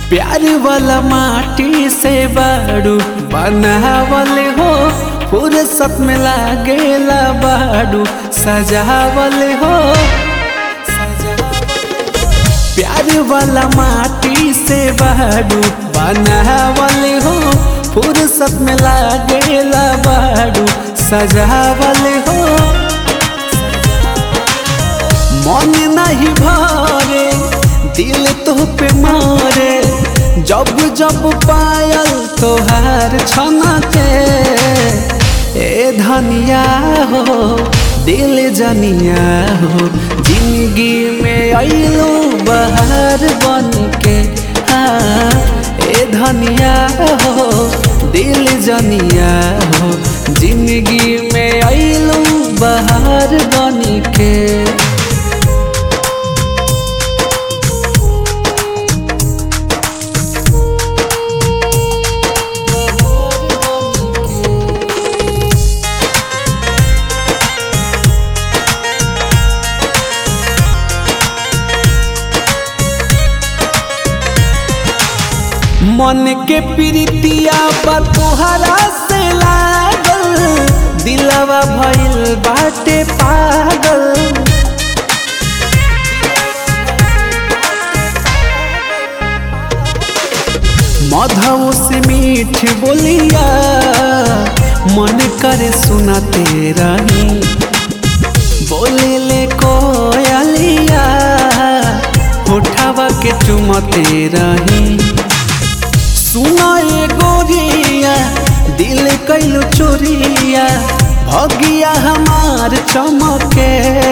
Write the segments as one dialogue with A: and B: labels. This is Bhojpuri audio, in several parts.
A: प्यार वाला माटी से बाड़ू बनावल हो फुर्सत में लागेला बाड़ू सजावल हो प्यार वाला माटी से बाड़ू बनावल हो फुर्सत में लागेला बाड़ू सजावल हो मन नहीं भरे दिल तो पे मारे जब जब पायल तोहार छनके ए धनिया हो दिल जनिया हो जिंदगी में अलो बहार बन के हाँ ए धनिया हो दिल जनिया हो जिंदगी में अलो बहार बन के मन के प्रीतिया बा तोहरा से लागल दिलवा भइल बाटे पागल मधव से मीठ बोलिया मन करे सुनाते रही बोले ले कोयलिया उठावा के चुमते रही सुना ए गोरिया दिल कैलो चोरिया भगिया हमार चमके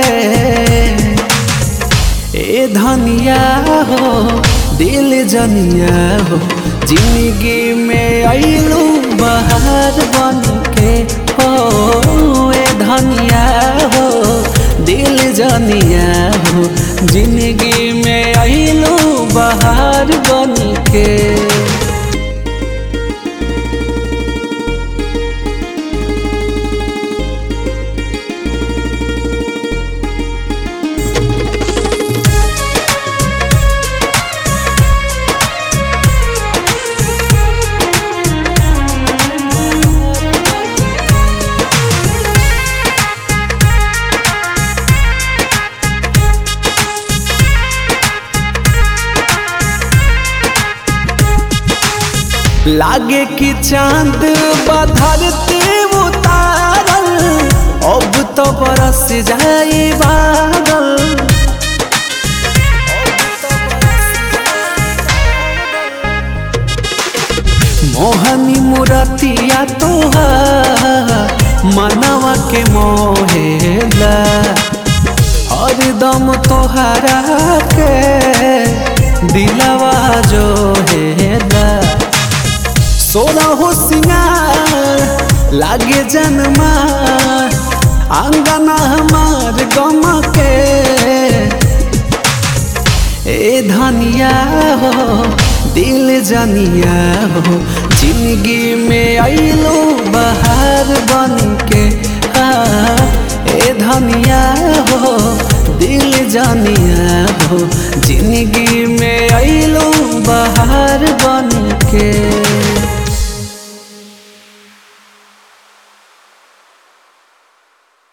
A: ए धनिया हो दिल जनिया हो जिंदगी में अइलू बहार बन के हो ए धनिया हो दिल जनिया हो जिंदगी में अइलू बहार बन के लागे कि चांद बधरते उतारल अब तो बरस जाए बादल मोहनी मुरतिया तोहार मनवा के मोहेला हरदम तोहरा के दिलवा जो हेला सोना हो सिंगार लागे जनमा आंगना हमार गम के ए धनिया हो दिल जनिया हो जिंदगी में अइलो बहार बन के हाँ ए धनिया हो दिल जनिया हो जिंदगी में अइलो बहार बन के